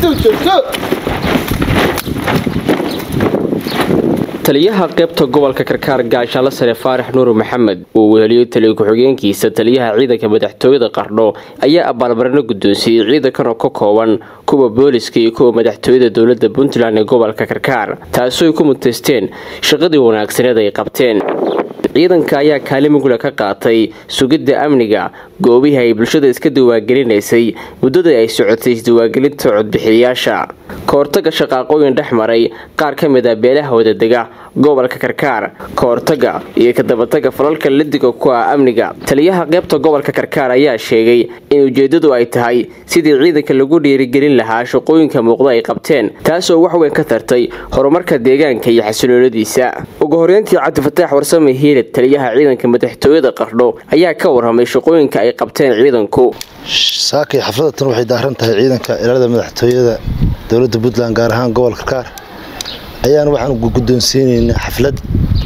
taliyaha qaybta gobolka karkaar gaashaale sare faarax nuur maxamed uu weheliyo taliya ku-xigeenkiisa taliyaha ciidanka madaxtooyada qardho ayaa abaalmarino guddoonsiiyey ciidankan oo ka kooban kuwa booliska iyo kuwa madaxtooyada dowlada puntland ee gobolka karkaar taasoo ay ku mutaysteen shaqadii wanaagsaneed ay qabteen ciidanka ayaa kaalimigula ka qaatay sugidda amniga goobihii ay bulshada iska diwaangelinaysay muddadii ay socotay isdiiwaangelinta codbixiyayaasha kahortaga shaqaaqooyin dhex maray qaar ka mid a beelaha wadadega gobolka karkaar kahortaga iyo kadabataga falalka ladiga ku ah amniga taliyaha qaybta gobolka karkaar ayaa sheegay in ujeedadu ay tahay sidii ciidanka lagu dhiirigelin lahaa shaqooyinka muuqda ay qabteen taasoo waxweyn ka tartay horumarka deegaanka iyo xasilooladiisa ugu horeyntii cabdifataax warsame hiilad taliyaha ciidanka madaxtooyada qardho ayaa ka warramay shaqooyinka ay qabteen ciidanku saakay xafladatan waxay daaran tahay ciidanka ilaalada madaxtooyada dowladda puntland gaar ahaan gobolka karkaar ayaan waxaan guddoonsiinaynaa xaflad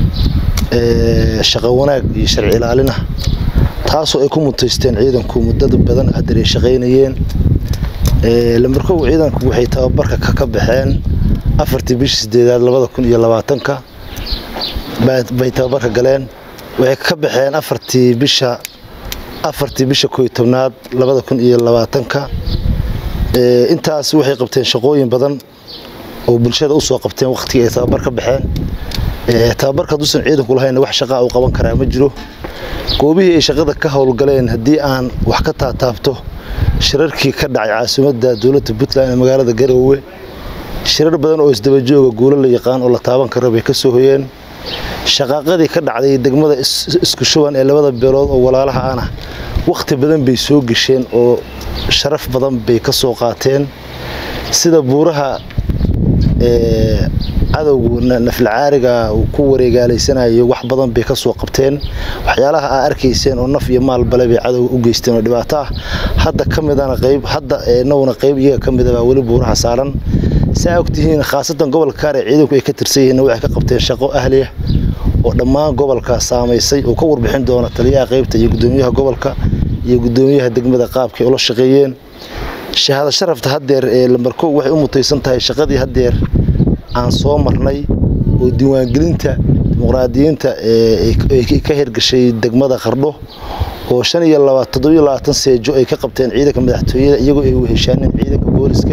shaqo wanaag iyo sharci ilaalin ah taasoo ay ku mutaysteen ciidanku muddada badan hadeer ay shaqaynayeen lambarkow ciidanku waxay tababarka ka baxeen afartii bishii sideedaad labada kun iyo labaatanka bay tababarka galeen waxay ka baxeen afartii bisha afartii bisha kooiyo tobnaad labada kun iyo labaatanka intaas waxay qabteen shaqooyin badan oo bulshada usoo qabteen wakhtigii ay tababar ka baxeen tababarka haduusan ciidanku lahayn wax shaqaa uu qaban karaa ma jiro goobihii ay shaqada ka howlgaleen haddii aan wax ka taataabto shirarkii ka dhacay caasimadda dowladda puntland ee magaalada garoowe shirar badan oo isdabajooga guulo la yaqaan oo la taaban karo bay ka soo hoyeen shaqaaqadii ka dhacday degmada isku shuban ee labada beelood oo walaalaha ana wakhti badan bay soo gesheen oo sharaf badan bay ka soo qaateen sida buuraha cadowgu naflacaariga uu ku wareegaalaysanayo wax badan bay ka soo qabteen waxyaalaha aa arkayseen oo naf iyo maalbale bay cadowga u geysteen oo dhibaato ah hadda ka midana qayb hadda naguna qayb iyaga ka midabaa weli buuraha saaran saa ogtihiin khaasatan gobolka kaar ee ciidanku ay ka tirsan yihiin waxay ka qabteen shaqo ahliya oo dhammaan gobolka saamaysay oo ka warbixin doona taliyaha qaybta iyo gudoomiyaha gobolka iyo gudoomiyaha degmada qaabkay ula shaqeeyeen shahaado sharafta haddeer ee lambarkow waxay u mutaysan tahay shaqadii haddeer aan soo marnay oo diiwaangelinta dimuqraadiyiinta ee ka hirgashay degmada qardho oo shan iyo toddobiyo labaatan seejo ay ka qabteen ciidanka madaxtooyada iyagoo ay weheshaaneen ciidanka booliska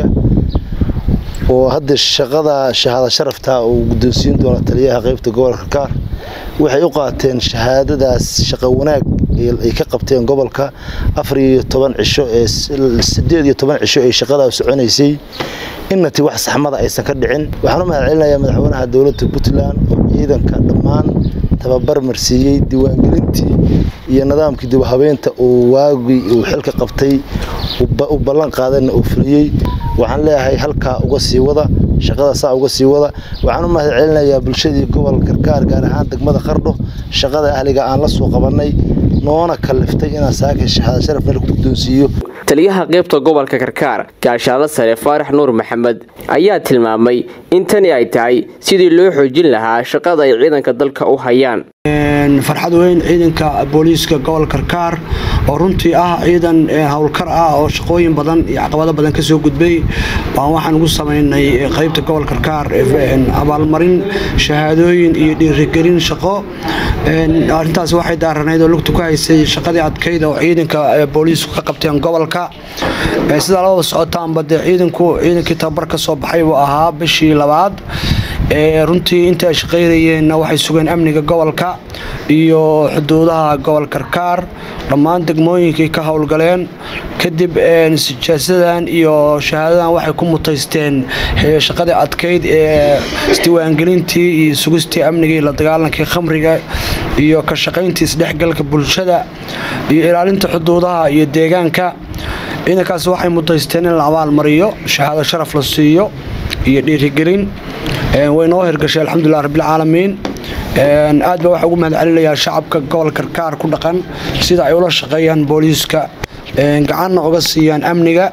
oo hadda shaqada shahaado sharafta uu guddoonsiin doono taliyaha qaybta gobolka karkaar waxay u qaateen shahaadadaas shaqo wanaag ay ka qabteen gobolka afar iyo toban cisho ee sideed iyo toban cisho ay shaqadaa soconaysay innati wax saxmada aysan ka dhicin waxaan u mahad celinayaa madaxweynaha dowladda puntland oo ciidanka dhammaan tababar marsiiyey diiwaangelintii iyo nidaamkii dibhabeynta uu waagii uu xilka qabtay u ballan qaadana uu fuliyey waxaan leeyahay halkaa uga sii wada shaqada saa uga sii wada waxaan u mahad celinayaa bulshadii gobolka karkaar gaar ahaan degmada qardho shaqada ahliga aan la soo qabannay noona kaliftay inaan saaka shahaado sharaf meel ku guddoonsiiyo taliyaha qaybta gobolka karkaar gaashaale sare faarax nuur maxamed ayaa tilmaamay in tani ay tahay sidii loo xoojin lahaa shaqada ay ciidanka dalka u hayaan farxad weyn ciidanka booliiska gobolka karkaar oo runtii ah ciidan howlkar ah oo shaqooyin badan iyo caqabado badan ka soo gudbay baan waxaan ugu samaynay qaybta gobolka karkaar abaalmarin shahaadooyin iyo dhiirigelin shaqo arrintaas waxay daaranayd oo lugta ku haysay shaqadii adkayd oo ciidanka booliisku ka qabteen gobolka sidaa labada socotaanba dee ciidanku ciidankii tababar ka soo baxay buu ahaa bishii labaad runtii inta ay shaqaynayeenna waxay sugeen amniga gobolka iyo xuduudaha gobol karkaar dhammaan degmooyinkay ka howlgaleen kadib sijaasadan iyo shahaadadan waxay ku mutaysteen shaqadii adkayd ee isdiiwaangelintii iyo sugistii amnigii la dagaalankii khamriga iyo ka shaqayntii isdhexgalka bulshada iyo ilaalinta xuduudaha iyo deegaanka ciidankaas waxay mutaysteen in la abaalmariyo shahaado sharaf la siiyo iyo dhiirigelin way noo hirgashay alxamdulilah rabbilcaalamiin aad baa waxaa ugu mahad celinayaa shacabka gobolka karkaar ku dhaqan sida ay ula shaqeeyaan booliiska gacanna uga siiyaan amniga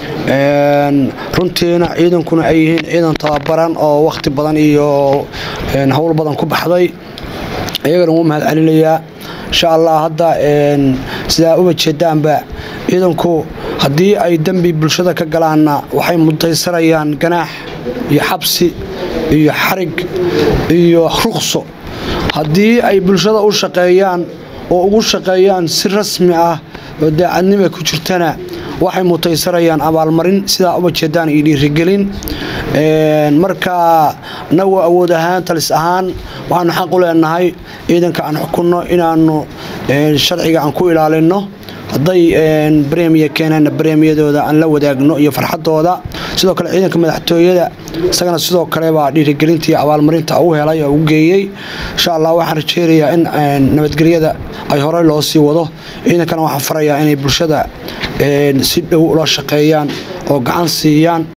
runtiina ciidankuna ay yihiin ciidan tababaran oo wakhti badan iyo howl badan ku baxday iyagana ugu mahad celinayaa insha allah hadda sidaa uba jeedaanba ciidanku haddii ay dembi bulshada ka galaanna waxay mutaysarayaan ganaax iyo xabsi iyo xarig iyo ruqso haddii ay bulshada u shaqeeyaan oo ugu shaqeeyaan si rasmi ah oo daacadnima ku jirtana waxay mutaysarayaan abaalmarin sidaa uma jeedaan iyo dhiirigelin marka nagu awood ahaan talis ahaan waxaanu xaq u leenahay ciidanka aan xukunno inaanu sharciga aan ku ilaalinno hadday bremiya keeneenna bremiyadooda aan la wadaagno iyo farxadooda sidoo kale ciidanka madaxtooyada isagana sidoo kalebaa dhiirigelintii abaalmarinta u helay oo u geeyey insha allah waxaan rajeynayaa in nabadgelyada ay horey loo sii wado ciidankana waxaan farayaa inay bulshada si dhow ula shaqeeyaan oo gacan siiyaan